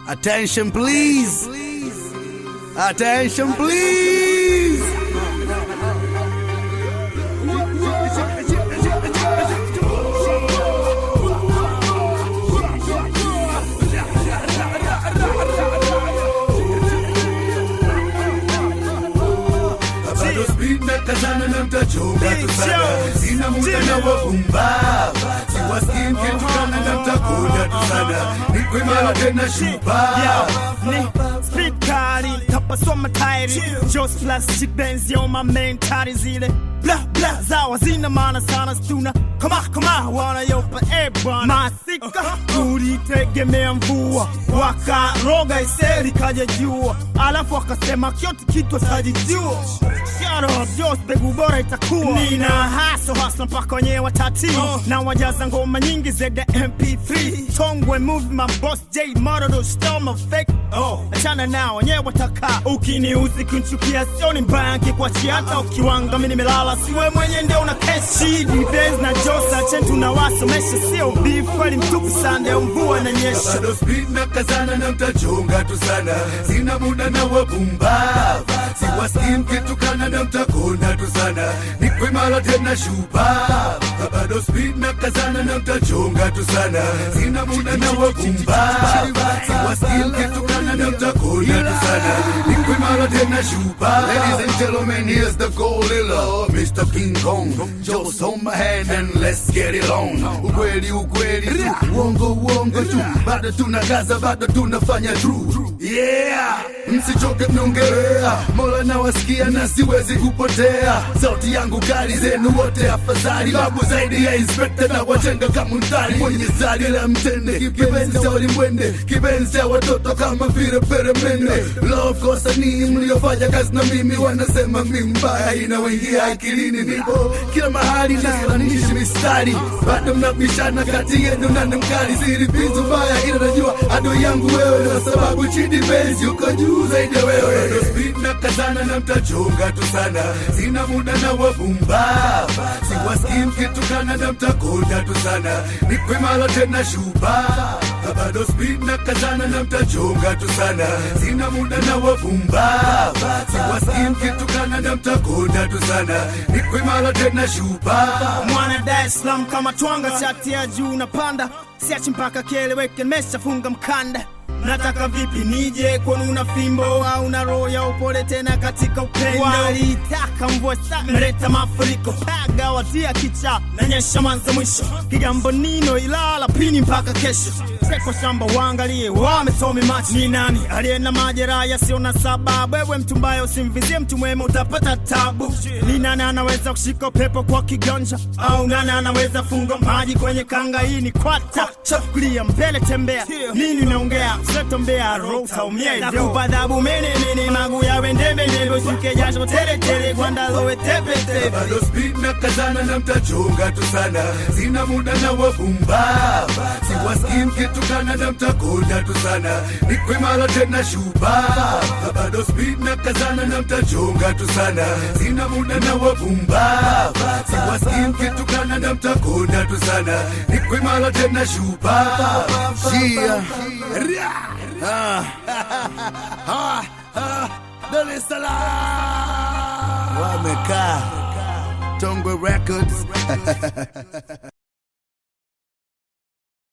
Attention please. Attention please. bado speed na kazana na mtachonga tu sana sina muda na wapumbava siwasikii mkitukana na mtakuja tu sana niko imara tena shupavu Ni speed kali tapasoma tairi Just plastic benzi on my mentari zile bla bla zawa zina maana sana stuna kama kama wanayopa ebwana masika tulitegemea mvua wakaroga iseli kaja jua alafu akasema kyote kitu sajijua Jos mbegu bora itakuwa nina haso hasa mpaka wenyewe watati na wajaza ngoma nyingi zede mp3 tongwe move my boss j morodo storm of fake oh. achana nao wenyewe wataka ukiniuzi kunchukia sioni mbaya nkikuachia hata ukiwanga mi nimelala siwe mwenye ndio una kesi dibes na josa chentu na wasomesha sio beef kweli mtupu sande mvua na nyesha bado speed na kazana na mtachonga tu sana sina muda na wapumbava siwasikii mkitukana na mtakonda tu sana niko imara tena shupavu bado speed na kazana na mtachonga tu sana sina muda na wapumbava siwasikii mkitukana na mtakonda tu sana niko imara tena shupavu Ladies and gentlemen, here's the gorilla Mr. King Kong Just hold my hand and let's get it on Ukweli ukweli tu, uongo uongo tu Bado tunakaza, bado tunafanya true Yeah, msichoke mnaongelea Mola nawasikia na siwezi kupotea Sauti yangu kali zenu wote afadhali Babu zaidi ya inspector na wajenga kama mtari Mwenye zari la mtende Kipenzi cha walimwende Kipenzi cha watoto kama vile peremende Love kosa ni mliofanya kazi na mimi Wanasema mi mbaya inawaingia akilini Nipo kila mahali nasalanishi mistari Bado mnabishana kati yenu na mkali Siri pizu mbaya ila najua adui yangu wewe Kwa sababu chini benzi uko juu zaidi ya wewe Bado speed na kazana na mtachonga tu sana Sina muda na wapumbava Siwasikii mkitukana na mtakonda tu sana Niko imara tena shupavu bado speed na kazana na mtachonga tu sana sina muda na wapumbava siwasikii mkitukana na mtakonda tu sana niko imara tena shupavu mwana Dar es Salaam kama twanga chati ya juu napanda siachi mpaka kieleweke nimeshafunga mkanda nataka vipi nije kwani una fimbo au na roho ya upole tena katika upendo walitaka mvua sana imeleta mafuriko paga watia kicha nanyesha mwanzo mwisho kigambo nino ilala pini mpaka kesho seko shamba waangalie wametomi macho ni nani aliye na majeraha yasiyo na sababu wewe mtu mbaya usimvizie mtu mwema utapata tabu ni nani anaweza kushika upepo kwa kiganja au nani anaweza funga maji kwenye kanga hii ni kwata chakulia mbele tembea nini unaongea usetombea roho utaumia hivyo nakupa adhabu mene mene magu yawe ndembe ndembe ushuke jasho tele tele gwanda lowe tepe tepe bado speed na kazana na mtachonga tu sana sina muda na wapumbava siwasikii mkitukana na mtakonda tu sana niko imara tena shupavu bado speed na kazana na mtachonga tu sana sina muda na wapumbava siwasikii mkitukana na mtakonda tu sana niko imara tena shupavu Yeah. Ah. Ah. Ah. Dar es Salaam. Wamekaa Tongwe Records